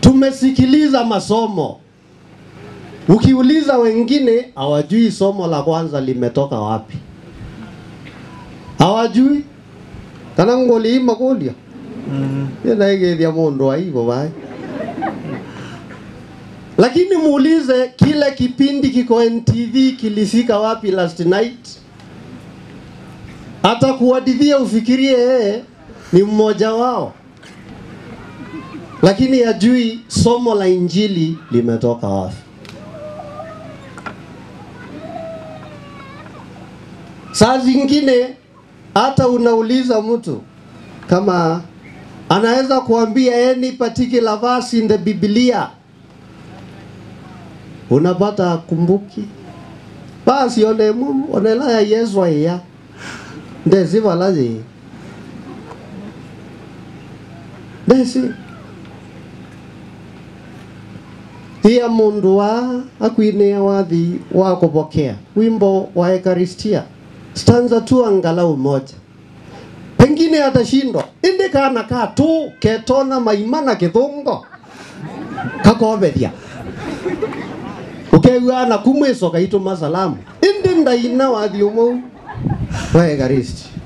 tumesikiliza masomo. Ukiuliza wengine hawajui somo la kwanza limetoka wapi, hawajui kana ngoliima kulia naigethia mundu aivo vai lakini muulize kile kipindi kiko NTV kilifika wapi last night, hata kuwadithia ufikirie yeye ni mmoja wao, lakini hajui somo la injili limetoka wapi. Saa zingine hata unauliza mtu kama anaweza kuambia any particular verse in the Biblia, unapata kumbuki basi one mu onela ya Yesu ya ndesi valaji ndesi Pia mundu wa akwinea wathi wa kupokea wimbo wa Ekaristia stanza tu angalau moja, pengine atashindwa indi kana ka tu ketona maimana kithungo kakobethia ukeigua na kumwicoka ituma salamu indi ndaina wathi umwe wa Ekaristi